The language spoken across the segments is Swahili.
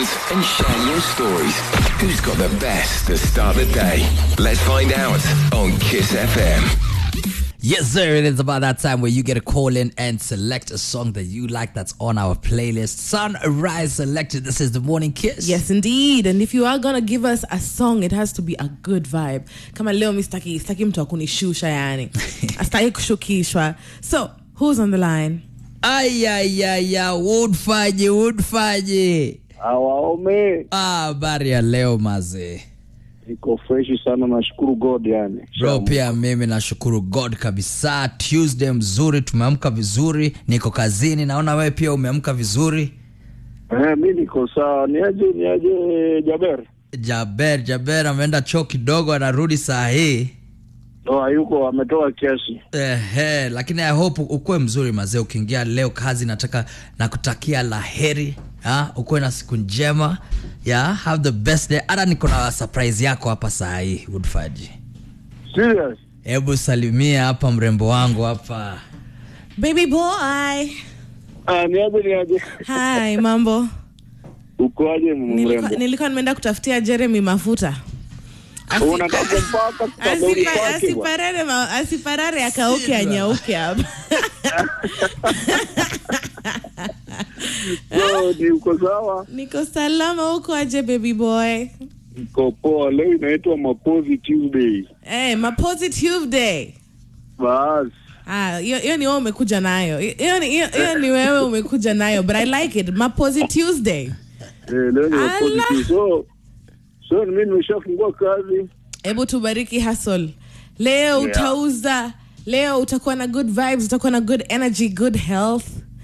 and share your stories. Who's got the best to start the day? Let's find out on Kiss FM. Yes, sir. It is about that time where you get a call in and select a song that you like that's on our playlist. Sunrise selected. This is the morning kiss. Yes, indeed. And if you are gonna give us a song, it has to be a good vibe. Kama leo mi staki staki mtu akunishusha yani. Astaki kushukishwa. So, who's on the line? Ayayaya, woodfaje, woodfaje. Awaome, Ah, habari ya leo mazee. iko freshi sana, nashukuru God yani. Bro, pia mimi nashukuru God kabisa. Tuesday mzuri, tumeamka vizuri, niko kazini. Naona wewe pia umeamka vizuri. Eh, mi niko sawa. Niaje, niaje Jaber? Jaber, Jaber ameenda choo kidogo, anarudi saa hii. No, hayuko ametoa kiasi. Ehe, lakini I hope ukuwe mzuri mazee. Ukiingia leo kazi, nataka nakutakia laheri ha? Ukuwe na siku njema ya have the best day. Hata niko na surprise yako hapa saa hii Woodfaji. Serious? Hebu salimia hapa mrembo wangu hapa. Baby boy. Ah, niaje, niaje. Hi, mambo. Ukoaje Nilikuwa, mrembo? nilikuwa nimeenda kutafutia Jeremy mafuta. Asi- Unataka kumpaka kutadori Asipa- kwake bwana. asiparare ma- asiparare akauke anyauke hapa So, ni uko sawa? niko salama huko aje baby boy Niko poa. Leo inaitwa Mapozi Tuesday. hey, maposi tuesday Bas. Ah, hiyo hiyo ni wewe umekuja nayo hiyo ni hiyo hiyo ni wewe umekuja nayo but i like it maposi tuesday Eh, leo ni Mapozi Allah. Tuesday. So, so mimi nimeshafungua kazi. hebu tubariki hustle leo Yeah. utauza leo utakuwa na good vibes utakuwa na good energy good health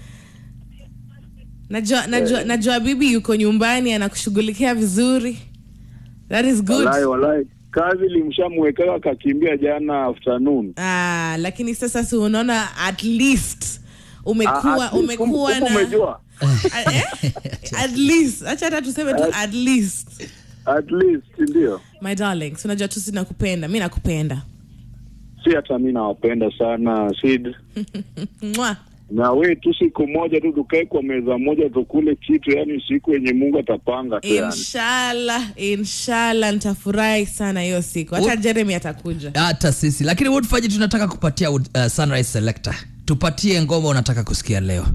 najua najua najua bibi yuko nyumbani anakushughulikia vizuri that is good Walai, walai. Kazi limshamwekea akakimbia jana afternoon. ah, lakini sasa si unaona at least umekuwa Ah, at least, umekuwa kumbe na umejua. Ah, eh? at least acha hata tuseme tu at least At least ndio. my darling si unajua tu sinakupenda mi nakupenda Si hata mi nawapenda sana Sid. Mwah. Na we tu siku moja tu tukae kwa meza moja tukule kitu, yani siku yenye Mungu atapanga tu yani. inshallah inshallah nitafurahi sana hiyo siku hata jeremy atakuja Hata sisi lakini Woodfaji tunataka kupatia uh, Sunrise Selector. Tupatie ngoma unataka kusikia leo.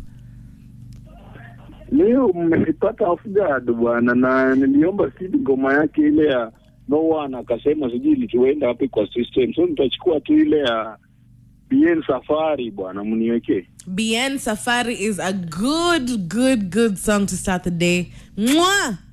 Leo mmenipata off guard bwana, na niliomba Sid ngoma yake ile ya no one, akasema sijui ilituenda wapi kwa system, so nitachukua tu ile ya BN Safari bwana, mniwekee. bn safari is a good good good song to start the day Mwah!